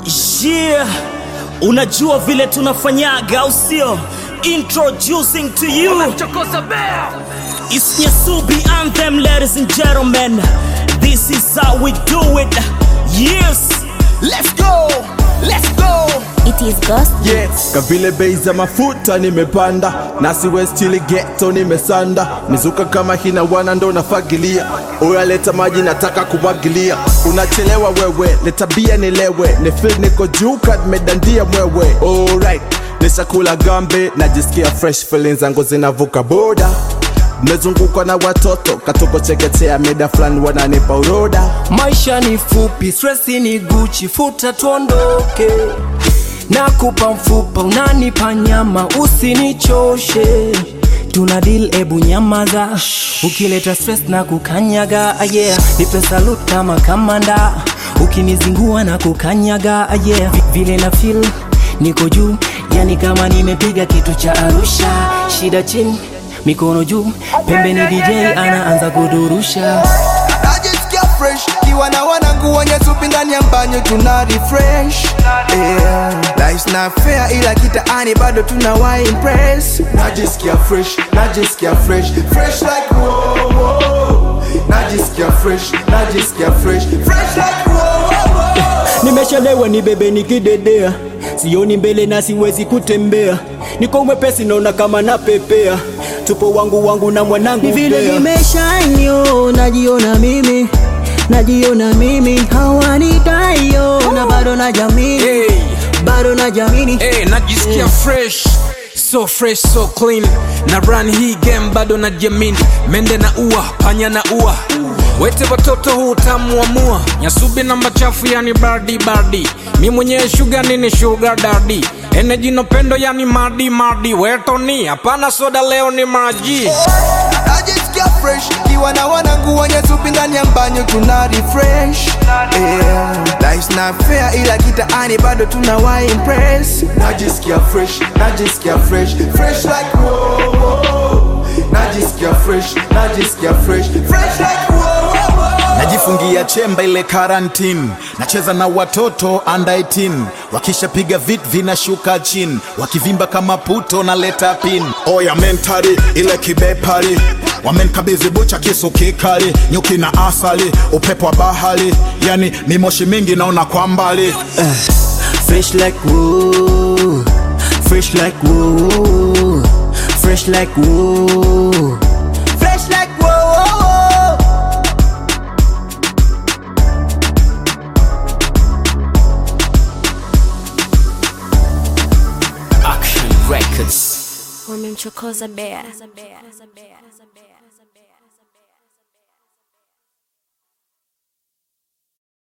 Yeah, unajua vile tunafanyaga au sio? Introducing to you It's Nyasubi Anthem, ladies and gentlemen. This is how we do it. Yes, Let's go, let's go. It is Ghost Yes. Kavile bei za mafuta nimepanda, nasi westili ghetto nimesanda, mizuka kama hina wana ndo nafagilia, oya leta maji nataka kumwagilia, unachelewa wewe, leta bia nilewe, ni feel niko juu kad medandia mwewe, alright nishakula gambe, najisikia fresh feelings zangu zinavuka boda Nimezungukwa na watoto katoko chekechea, mida fulani wananipa uroda Maisha ni fupi, stresi ni Gucci, futa tuondoke. Nakupa mfupa, unanipa nyama, usinichoshe. Tuna deal, ebu nyamaza. Ukileta stress na kukanyaga, ah, yeah. Nipe salute kama kamanda, ukinizingua na kukanyaga, ah, yeah. Vi- Vile na feel niko juu, yani kama nimepiga kitu cha Arusha. Shida chini, mikono juu, pembeni DJ anaanza kudurusha. najisikia fresh kiwa na wanangu wenye supi ndani ya mbanyo tuna refresh yeah. Life's not fair ila kitaani bado tuna wa impress najisikia fresh najisikia fresh fresh like wow, wow. najisikia fresh najisikia fresh fresh like wow, wow, wow. nimeshalewa ni bebe nikidedea sioni mbele na siwezi kutembea niko mwepesi naona kama napepea tupo wangu wangu na mwanangu ni vile Bea. nimeshanyo najiona mimi najiona mimi hawanitayo na bado na jamini Hey. bado na jamini Hey, najisikia fresh so fresh so clean na run hii game bado na jamin mende na ua panya na ua wete watoto huu utamu wa mua nyasubi na machafu yani bardi bardi mi mwenyewe shuga nini shuga dadi eneji no pendo yani madi madi wetoni hapana soda leo ni maji najisikia fresh kiwa na wanangu wenye supi ndani ya mbanyo tuna refresh yeah. Life's not fair ila kitaani bado tuna wa impress najisikia fresh najisikia fresh fresh like wow, wow. najisikia fresh najisikia fresh fresh like wow, wow, wow. najifungia chemba ile karantini nacheza na watoto under 18 wakishapiga vit vinashuka chini wakivimba kama puto na leta pin oya mentari ile kibepari wamenkabidhi bucha kisu kikali nyuki na asali upepo wa bahari yani mimoshi mingi naona kwa mbali fresh like woo fresh like woo fresh like woo fresh like woo Action Records. wamemchokoza Bea.